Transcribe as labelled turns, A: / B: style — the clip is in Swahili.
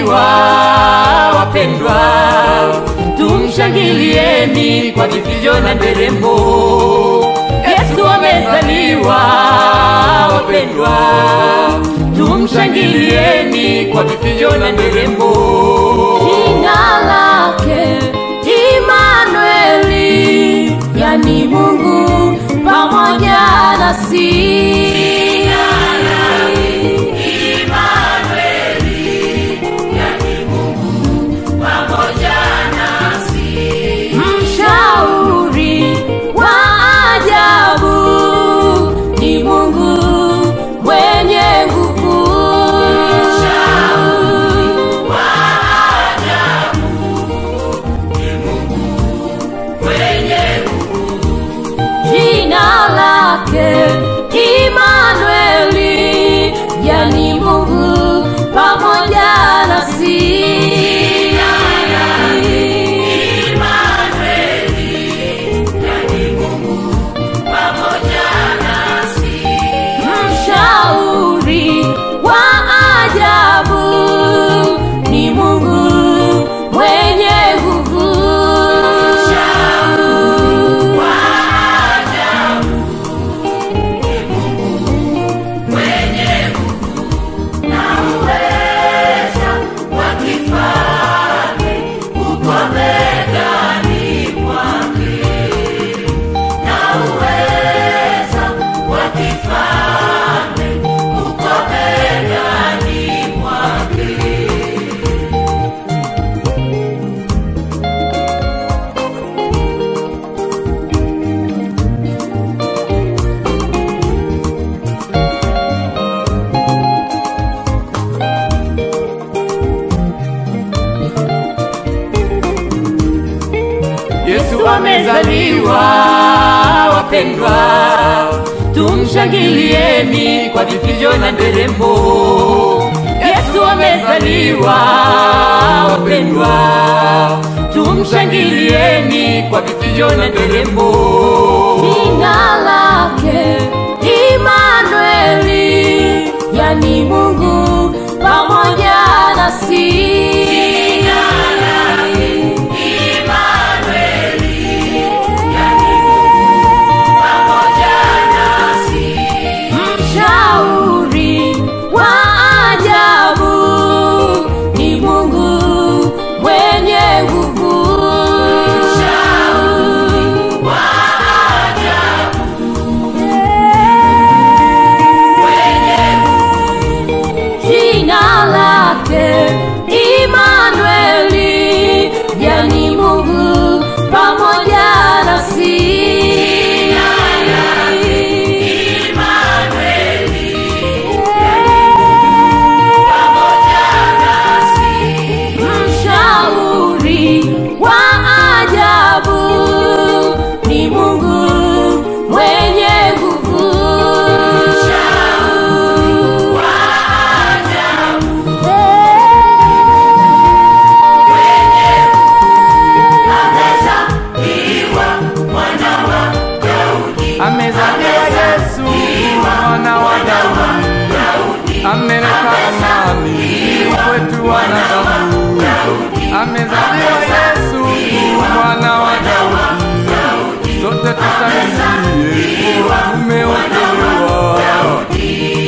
A: amezaliwa, wapendwa, tumshangilieni kwa vifijo na nderemo. Yesu amezaliwa, wapendwa, tumshangilieni kwa vifijo na nderemo.
B: Jina lake Imanueli, yani Mungu pamoja nasi. Mshauri wa ajabu ni Mungu mwenye nguvu. Jina lake Imanueli, yani Mungu pamoja nasi. Mshauri wa ajabu ni Mungu mwenye nguvu.
A: Yesu amezaliwa, wapendwa, tumshangilieni kwa vifijo na nderemo. Yesu amezaliwa, wapendwa, tumshangilieni kwa vifijo na nderemo.
B: Jina lake Imanueli, yani Mungu pamoja nasi. Mshauri wa ajabu ni Mungu mwenye nguvu. Jina lake Imanueli, yani Mungu pamoja nasi. Mshauri wa ajabu ni Mungu mwenye nguvu.
C: Amezaliwa Yesu mwana wa Daudi, ameleta amani kwetu wanadamu. Amezaliwa Yesu mwana wa Daudi, sote tushangilie, tumeokolewa.